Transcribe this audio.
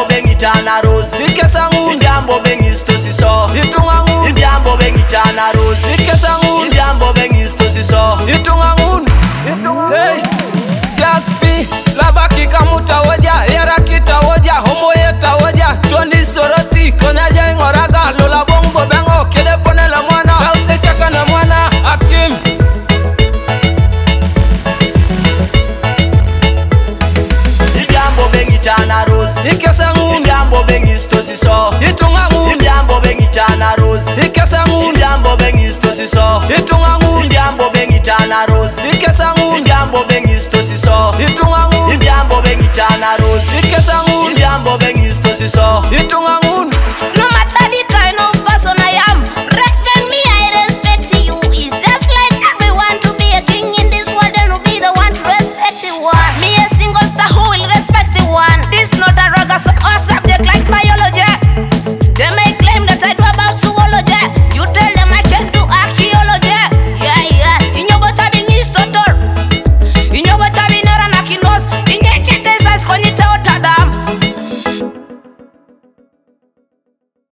bengitana rose zikesa nkunda ibyambo bengisitosiso itunga nkunda ibyambo bengitana rose zikesa nkunda ibyambo bengisitosiso itunga nkunda hey jack p labaki kamuta woja yarakita woja homoyeta woja tondi soroti konyaja ing'oraga lula bong' bobengo kede ponele mwana tause chakane mwana akim ibyambo bengitana rose ikesa nkunda ibyambo bengisitosiso itunga nkunda ibyambo bengitana rose ikesa nkunda ibyambo bengisitosiso itunga nkunda ibyambo bengitana rose ikesa nkunda ibyambo bengisitosiso itunga nkunda ibyambo bengitana rose ikesa nkunda ibyambo bengisitosiso itunga nkunda